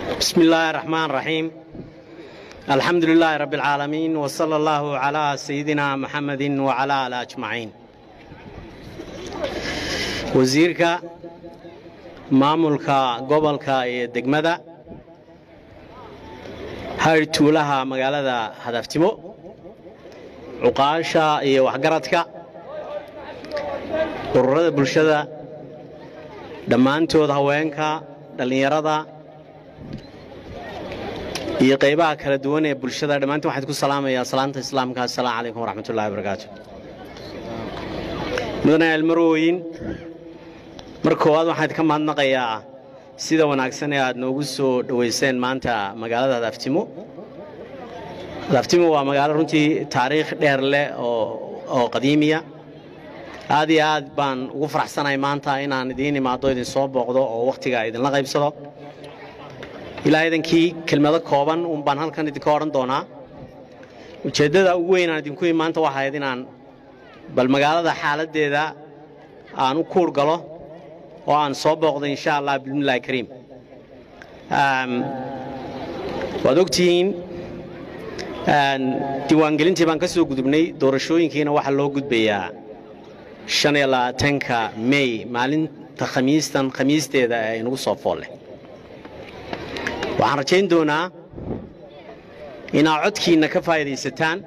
بسم الله الرحمن الرحيم الحمد لله رب العالمين وصلى الله على سيدنا محمد وعلى آله أجمعين wasiirka maamulka gobolka iyo degmada hayr tuulaha magaalada hadaftimo cuqaasha iyo waxgaradka ururada bulshada dhammaantood haweenka dhallinyarada iyo qaybaha kala duwan ee bulshada dhammaantiin waxaan ku salaamayaa salaanta islaamka assalaamu calaykum waraxmatullahi wabarakaatu mudane almarooyin mar koowaad waxaan idinka mahadnaqayaa sida wanaagsan ee aad noogu soo dhowayseen maanta magaalada hadaftimo hadaftimo waa magaalo runtii taariikh dheer leh oo qadiimiya aad iyo aad baan ugu faraxsanahay maanta inaan idiin imaado idin soo booqdo oo wakhtiga idinla qaybsado ilaa idankii kelmado kooban uun baan halkan idinka odhan doonaa ujeeddada ugu weyn aan idinku imi maanta waxayd inaan bal magaalada xaaladdeeda aan u kuur galo oo aan soo booqdo insha allah bismillahi kariim waad ogtihiin diiwaangelintii baan ka soo gudubnay doorashooyinkiina waxaa loo gudbayaa shan iyo labaatanka mey maalinta khamiistan khamiisteeda ee inagu soo foolleh waxaan rajayn doonaa inaad codkiinna ka faa'idaysataan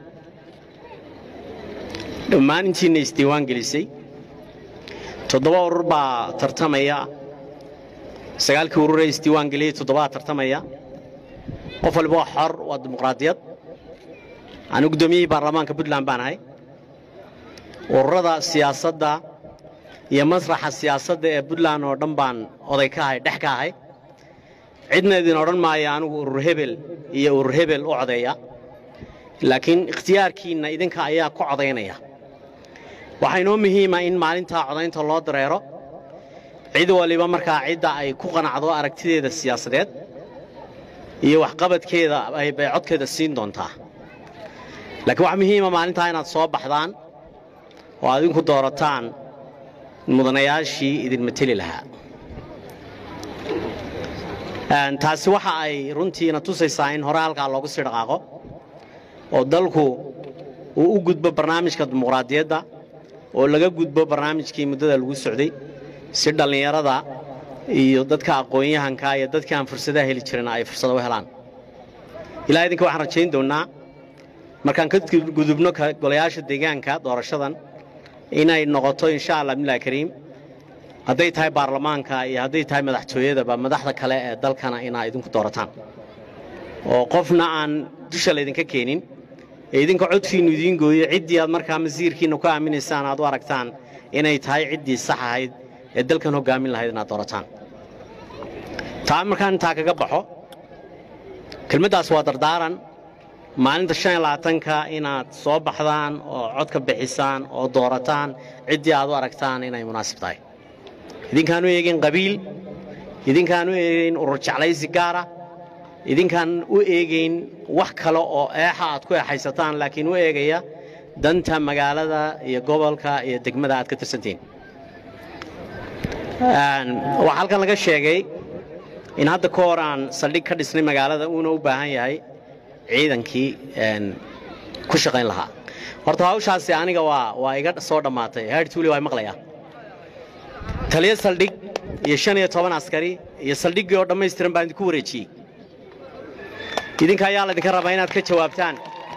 dhammaan intiinna isdiiwaan gelisay toddoba urur baa tartamaya sagaalkii ururee isdiiwaan geliyey toddobaa tartamaya qof waliba waa xor waa dimuqraadiyad anu guddoomiyihii baarlamaanka puntland baan ahay ururada siyaasadda iyo masraxa siyaasadda ee puntland oo dhan baan oday ka ahay dhex ka ahay cidna idin odhan maayo anigu urur hebel iyo urur hebel u codeeya laakiin ikhtiyaarkiinna idinka ayaa ku codaynaya waxaa inoo muhiima in maalintaa codaynta loo dareero cid waliba markaa cidda ay ku qanacdo aragtideeda siyaasadeed iyo waxqabadkeeda bay codkeeda siin doontaa laakiin waxaa muhiima maalintaa inaad soo baxdaan oo aad idinku doorataan mudanayaashii idin mateli lahaa taasi waxa ay runtiina tusaysaa in hore halkaa loogu sii dhaqaaqo oo dalku uu u gudbo barnaamijka dimuqraadiyadda oo laga gudbo barnaamijkii muddada lagu socday si dhallinyarada iyo dadka aqoon-yahanka iyo dadkii aan fursadaha heli jirin ay fursado u helaan ilaa idinka waxaan rajayn doonnaa markaan ka gudubno golayaasha deegaanka doorashadan inay noqoto insha allah bismillahi kariim hadday tahay baarlamaanka iyo hadday tahay madaxtooyadaba madaxda kale ee dalkana inaa idinku doorataan oo qofna aan dusha laydinka keenin ee idinka codkiinnu idiin gooyo ciddii aad markaa masiirkiinna ku aaminaysaan aad u aragtaan inay tahay ciddii sax ahayd ee dalkan hoggaamin lahayd inaad doorataan taa markaan intaa kaga baxo kelmaddaas waa dardaaran maalinta shan iyo labaatanka inaad soo baxdaan oo codka bixisaan oo doorataan ciddii aad u aragtaan inay munaasib tahay idinkaan u eegayn qabiil idinkaan u eegayn urur jeclaysi gaara idinkaan u eegayn wax kale oo eexa aad ku eexaysataan laakiin u eegaya danta magaalada iyo gobolka iyo degmada aad ka tirsantihiin waxaa halkan laga sheegay in hadda ka hor aan saldhig ka dhisnay magaalada uuna u baahan yahay ciidankii ku shaqayn lahaa horta hawshaasi aniga waa waa iga soo dhammaatay haartuuli waa maqlayaa taliyo saldhig iyo shan iyo toban askari iyo saldhiggii oo dhammaystiran baan idinku wareejiyey idinka ayaa laydinka rabaa inaad ka jawaabtaan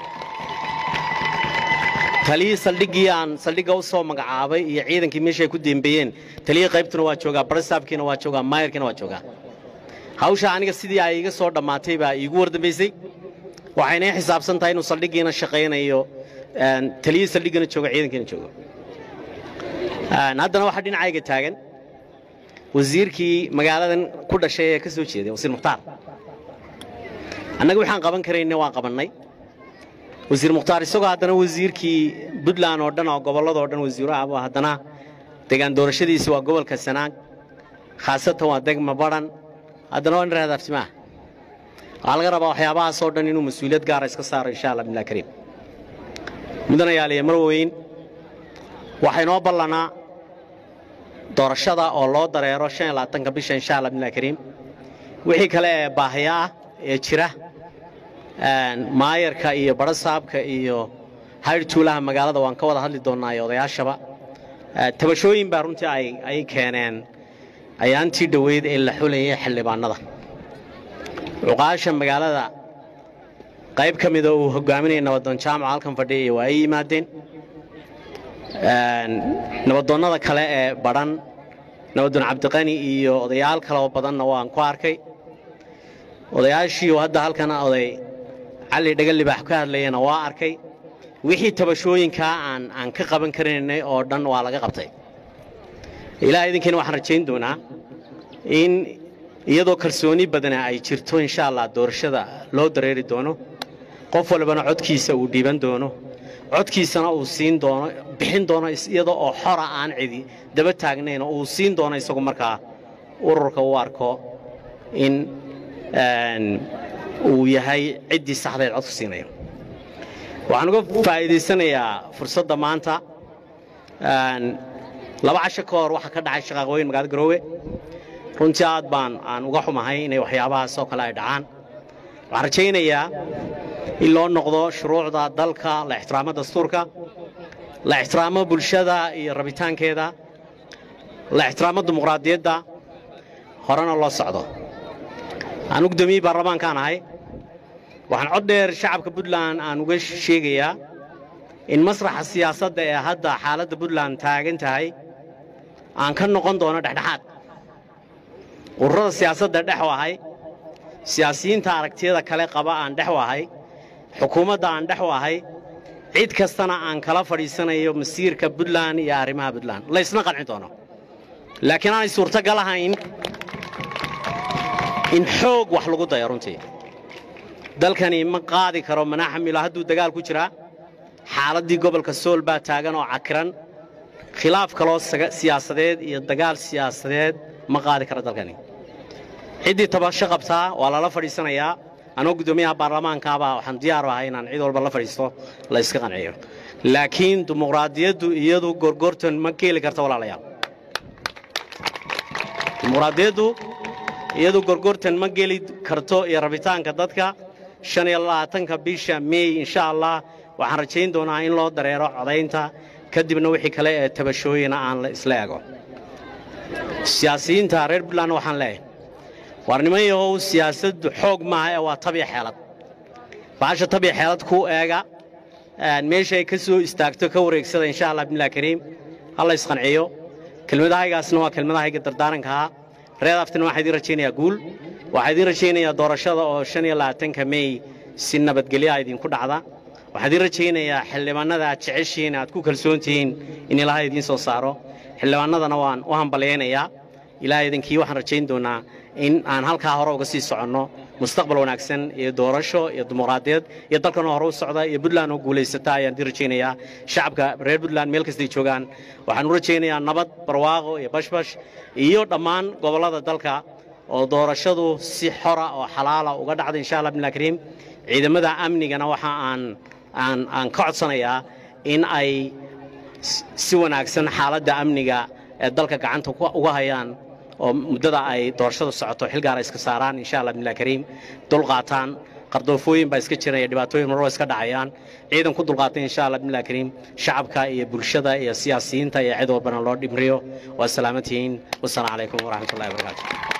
taliyii saldhiggii aan saldhigga u soo magacaabay iyo ciidankii meesha ay ku dembeeyeen taliyii qaybtuna waa joogaa barisaabkiina waa joogaa maayarkiina waa joogaa hawsha aniga sidii ay iga soo dhammaatay baa iigu wardambaysay waxayna ii xisaabsan tahay inuu saldhiggiina shaqaynayo taliyii saldhiggana joogo ciidankiina joogo haddana waxaa dhinacayga taagan wasiirkii magaaladan ku dhashay ee ka soo jeeday wasiir mukhtaar annaga waxaan qaban karayna waan qabannay wasiir mukhtaar isagoo haddana wasiirkii puntland oo dhan oo gobolladoo dhan wasiiru ah haddana degaan doorashadiisi waa gobolka sanaag khaasatan waa degma badhan haddana waa niraad artimaah waxaa laga rabaa waxyaabahaasoo dhan inuu mas-uuliyad gaara iska saaro insha allah billah kariim mudanayaaliya mar weyn waxaa inoo ballanaa doorashada oo loo dareero shan iyo labaatanka bisha insha allah billah kariim wixii kale ee baahiya ah ee jira maayarka iyo barasaabka iyo hayr tuulaha magaalada waan ka wada hadli doonnaa iyo odayaashaba tabashooyin baa runtii ay keeneen ayaantii dhoweyd ee la xulayay xildhibaanada cuqaasha magaalada qayb ka mida uu hogaaminaya nabadoon jaamaca halkan fadhiya waa ay yimaadeen nabadoonnada kale ee badhan nabadoon cabdiqani iyo odayaal kaloo badanna waan ku arkay odayaashiiu hadda halkan oday cali dhaga libaax ka hadlayana waa arkay wixii tabashooyinkaa aan aan ka qaban karaynay oo dhan waa laga qabtay ilaah idinkiina waxaan rajayn doonaa in iyadoo kalsooni badana ay jirto insha allah doorashada loo dareeri doono qof walbana codkiisa uu dhiiban doono codkiisana uu siin doono bixin doono iyadoo oo xora aan cidi daba taagnayn oo uu siin doono isagu markaa ururka u arko in uu yahay ciddii saxdayd codku siinayo waxaan uga faa'iidaysanayaa fursadda maanta laba casho ka hor waxaa ka dhacay shaqaaqooyin magaalada garoowe runtii aad baan aan uga xumahay inay waxyaabahaas oo kale ay dhacaan waxaan rajaynayaa in loo noqdo shuruucda dalka la ixtiraamo dastuurka la ixtiraamo bulshada iyo rabitaankeeda la ixtiraamo dimuqraadiyadda horena loo socdo aan guddoomiyey baarlamaankaan ahay waxaan cod dheer shacabka puntland aan uga sheegayaa in masraxa siyaasadda ee hadda xaaladda puntland taagan tahay aan ka noqon doono dhexdhexaad ururada siyaasadda dhex u ahay siyaasiyiinta aragtiyada kale qaba aan dhex u ahay xukuumadda aan dhex u ahay cid kastana aan kala fadhiisanayo masiirka puntland iyo arrimaha puntland laysna qanci doono laakiin aanay suurtagal ahayn in xoog wax lagu dayo runtii dalkani ma qaadi karo mana xamilo hadduu dagaal ku jiraa xaaladdii gobolka sool baa taagan oo cakiran khilaaf kaloo siyaasadeed iyo dagaal siyaasadeed ma qaadi karo dalkani ciddii tabasho qabtaa waa lala fadhiisanayaa anoo guddoomiyaha baarlamaankaabaa waxaan diyaar ahay inaan cid walba la fadhiisto la yska qanciyo laakiin dimuqraadiyaddu iyadu gorgortan ma keeli karta walaalayaal dimuqraadiyaddu iyadu gorgortan ma geli karto iyo rabitaanka dadka shan iyo labaatanka bisha mey insha allah waxaan rajayn doonaa in loo dareero codaynta kadibna wixii kale ee tabashooyina aan la isla ego siyaasiyiinta reer puntland waxaan leeyahay waar niman yahow siyaasaddu xoog maaha ee waa tabiya xeelad baasha tabiya xeelad ku eega meesha ay ka soo istaagto ka wareegsada insha allah bimilah kariim ha la isqanciyo kelmadahaygaasna waa kelmadahayga dardaarankaha reer aftina waxaa idiin rajaynayaa guul waxaa idiin rajaynayaa doorashada oo shan iyo labaatanka mey si nabadgelyaa idinku dhacda waxaa idiin rajaynayaa xildhibaanada aad jeceshihiin aad ku kalsoon tihiin in ilaahay idiin soo saaro xildhibaanadana waan u hambalyaynayaa ilaahay idinkii waxaan rajayn doonaa in aan halkaa hore uga sii soconno mustaqbal wanaagsan iyo doorasho iyo dimuqraadiyad iyo dalkan oo hore u socda iyo puntland oo guulaysata ayaan idiin rajaynayaa shacabka reer puntland meel kastay joogaan waxaan u rajaynayaa nabad barwaaqo iyo bashbash iyo dhammaan gobollada dalka oo doorashadu si xora oo xalaala uga dhacda insha allah bimillah kariim ciidamada amnigana waxa aan aan aan ka codsanayaa in ay si wanaagsan xaaladda amniga ee dalka gacanta uga hayaan oo muddada ay doorashadu socoto xil gaara iska saaraan insha allah bimillah kariim dulqaataan qardoofooyin baa iska jiraya dhibaatooyin marwa iska dhacayaan ciidan ku dulqaatay insha allah bimillah kariim shacabka iyo bulshada iyo siyaasiyiinta iyo cid walbana loo dhimriyo waa salaamantihiin wasalaamu calaykum waraxmatullahi wabarakaatu